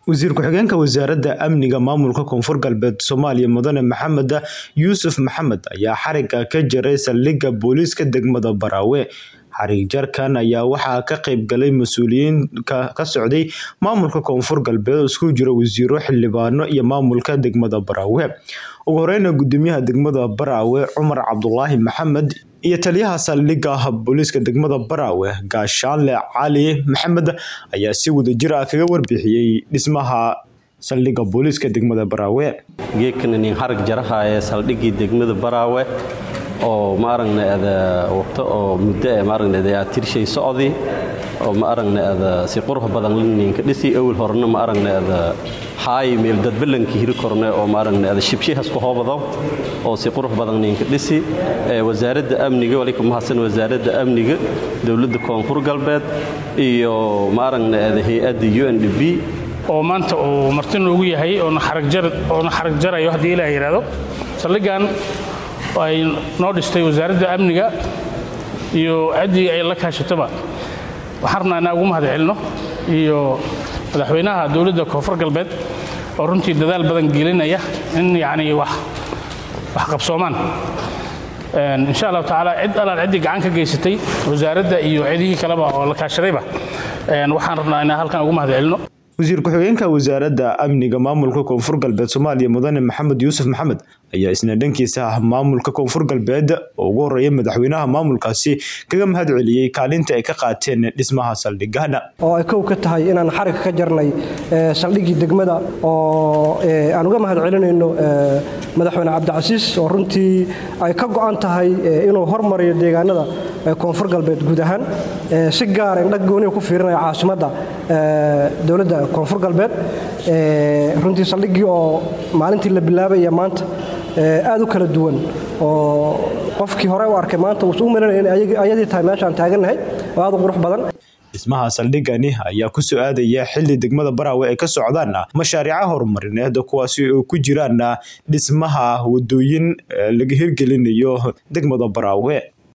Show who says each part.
Speaker 1: wasiir ku-xigeenka wasaaradda amniga maamulka koonfur galbeed soomaaliya mudane maxamed yuusuf maxamed ayaa xariga ka jaray saldhigga booliiska degmada baraawe xarig jarkan ayaa waxaa ka qayb galay mas-uuliyiin ka socday maamulka koonfur galbeed oo isku jira wasiiro xildhibaano iyo maamulka degmada baraawe ugu horeyna gudoomiyaha degmada baraawe cumar cabdulaahi maxamed iyo taliyaha saldhigga booliiska degmada baraawe gaashaanle cali maxamed ayaa si wadajir ah kaga warbixiyey dhismaha saldhigga booliiska degmada baraawe
Speaker 2: geedkan inin xarag jarahaye saldhiggii degmada baraawe oo ma aragna ada waqto oo muddo ee ma aragna ada tirshay socdi oo ma aragna ada si qurux badan ninka dhisi awal horena ma aragna ada haay meel dad balanki hiri korne oo ma aragna ada shibshihas ku hoobado oo si qurux badan ninka dhisi ee wasaaradda amniga walikum mahadsan wasaaradda amniga dowladda koonfur galbeed iyo ma aragna ada hay-adda UNDP
Speaker 3: oo maanta uu marti noogu yahay oona xarag jarayo haddii ilaa yidhaahdo saldhiggan ay noo dhistay wasaaradda amniga iyo ciddii ay la kaashatoba waxaan rabnaa inaan ugu mahad celinno iyo madaxweynaha dowladda koonfur galbeed oo runtii dadaal badan gelinaya in yacni wax wax qabsoomaan insha allahu tacaala cid allaal ciddii gacan ka geysatay wasaaradda iyo cidihii kaleba oo la kaashadayba waxaan rabnaa inaan halkan ugu mahad celinno
Speaker 1: wasiir ku-xigeenka wasaaradda amniga maamulka koonfur galbeed soomaaliya mudane maxamed yuusuf maxamed ayaa isna dhankiisa maamulka koonfur galbeed oo ugu horeeya madaxweynaha maamulkaasi kaga mahad celiyey kaalinta ay ka qaateen dhismaha saldhigana
Speaker 4: oo ay kow ka tahay inaan xariga ka jarnay saldhiggii degmada oo aan uga mahad celinayno madaxweyne cabdicasiis oo runtii ay ka go'an tahay inuu hormariyo deegaanada koonfur galbeed guud ahaan si gaara indhag gooniga ku fiirinaya caasimadda dowladda koonfur galbeed runtii saldhiggii oo maalintii la bilaabaya maanta aad u kala duwan oo qofkii hore u arkay maanta uusu u malinaya in ayadii tahay meeshaan taagannahay oo aad u qurux badan
Speaker 1: dhismaha saldhiggani ayaa ku soo aadaya xilli degmada baraawe ay ka socdaan mashaariica horumarineed kuwaasi oo ku jiraan dhismaha wadooyin laga hirgelinayo degmada baraawe